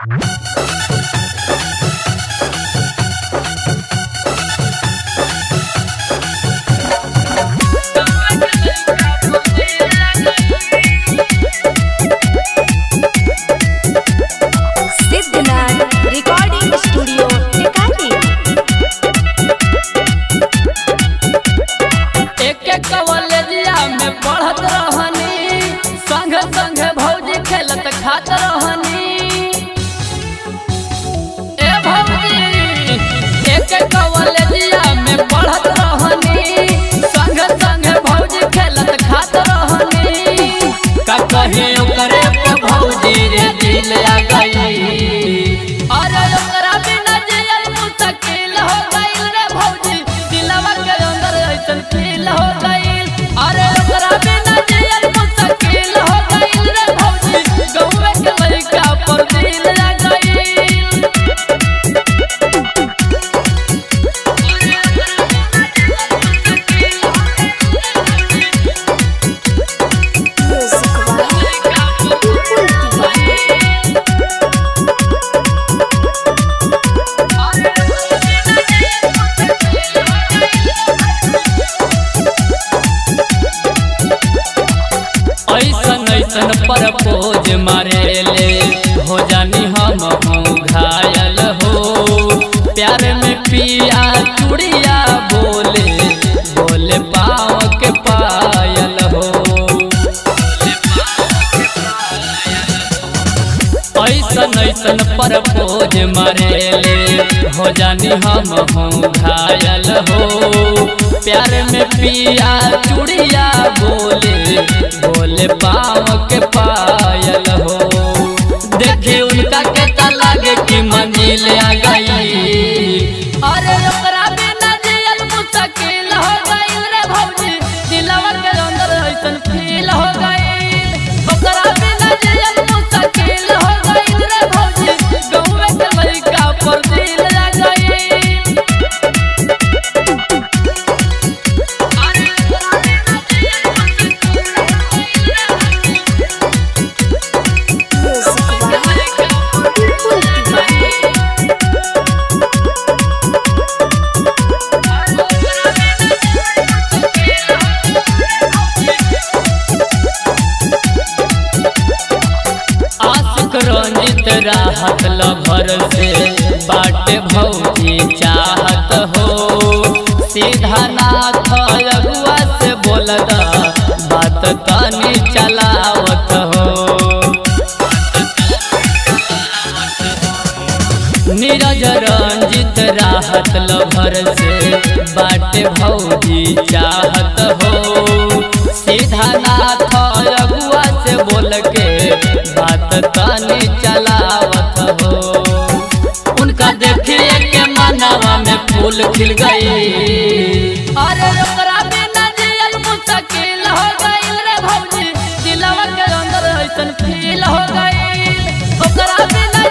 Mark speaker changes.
Speaker 1: Siddhnath recording studio टिकाली
Speaker 2: एक एक कॉलेजिया में पढ़त रहनी संग संग भौजी खेलत खात रहनी ए भौजी एक एक कॉलेजिया में पढ़त रहनी संग संग भौजी खेलत खात रहनी का कहे ओकरे पे भौजी रे दिल आ गई अरे ओकरा बिना जियल मुश्किल हो गइल रे भौजी दिलवा के अंदर ऐसन फील हो गइल अरे ओकरा बिना जियल मुश्किल हो गइल रे भौजी गौवे के लड़का पर दिल आ गइल ऐसन ऐसन परपोज मारेले हो जानी हम हूँ घायल हो प्यार में पिया चुड़िया बोले बोले पाँव के पायल हो ऐसन ऐसन परपोज मारेले हो जानी हम हूँ घायल हो प्यार में पिया चुड़िया बोले बोले पाँव के पायल हो देखे उनका के लागे कि मंजिल आ गई अरे ओकरा बिना जियल मुश्किल हो गइल रे भौजी दिलवा के अंदर ऐसन फील हो गइल ओकरा बिना जियल मुश्किल हो गइल रे भौजी गौवे के लड़का पर दिल आ गइल आशिक रंजित राहत लभर से बाटे भौजी चाहत हो सीधा नाथ अगुआ से बोलदा बात तनी चलावत हो नीरज रंजित राहत लभर से बाटे भौजी चाहत हो सीधा नाथ अगुआ से बोल के बात तनी चलावत हो उनका देखिए के मानवा में फूल खिल गई अरे ओकरा बिना जियल मुश्किल हो गइल रे भौजी दिलवा के अंदर ऐसन फील हो गइल ओकरा बिना